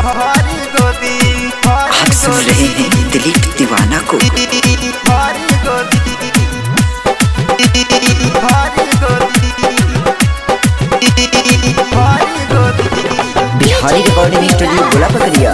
भारी गोदी आप सुन रहे हैं दिलीप दीवाना को भारी गोदी भारी गोदी भारी गोदी बिहारी रिकॉर्डिंग स्टूडियो गोला पकड़िया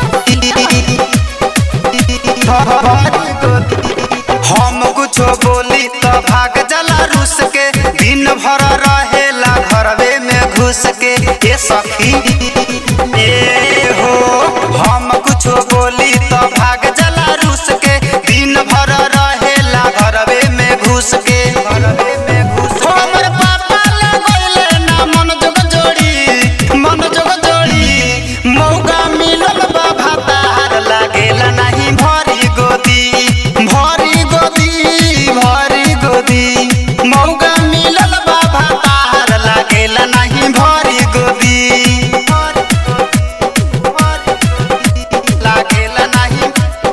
भारी गोदी हम कुछो बोली तो भाग जला रूस के दिन भर रहेला घरवे में घुस के ए सखी ए हो हम कुछो बोली तो भाग जला रूस के दिन भर रहेला घरवे में घुस के घरवे में घुस के हमर पापा लगैले ना मन जोग जोड़ी मन जोग जोड़ी मौका मिलल बा भातार लागेला नाही भरी गोदी भरी गोदी भरी गोदी मौका मिलल बा भातार लागेला नाही भरी गोदी लागेला नाही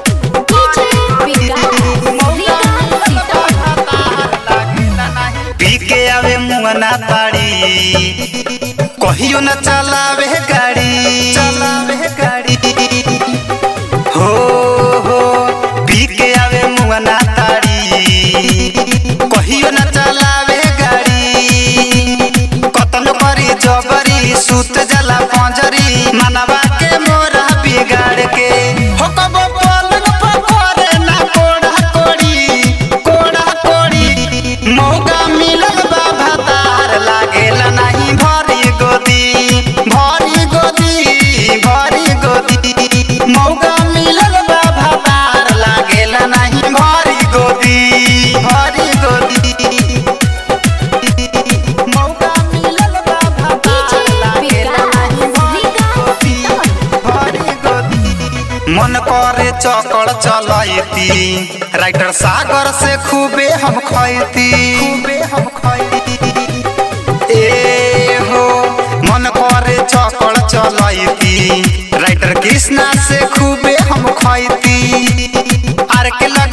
पी के आवे मुंगना ताड़ी कहियो न चलावे गाड़ी चलावे गाड़ी हो हो पी के आवे मुंगना ताड़ी कहियो न चलावे गाड़ी कतन करी जबरी सुत जला पंजरी मनवा के मोरा बिगाड़ के हो कबो पलंग पर करे ना कोड़ा कोड़ी कोड़ा कोड़ी मौका मिलल बा भातार लागेला नाही भरी गोदी भरी गोदी भरी गोदी मौका मिलल बा भातार लागेला नाही भरी गोदी भरी गोदी मौका मिलल बा भातार लागेला नाही भरी गोदी भरी गोदी मन करे चकड़ चलती राइटर सागर से खूबे हम खैती खूबे हम खैती ए हो मन करे चकड़ चलती राइटर कृष्णा से खूबे हम खैती आर के लग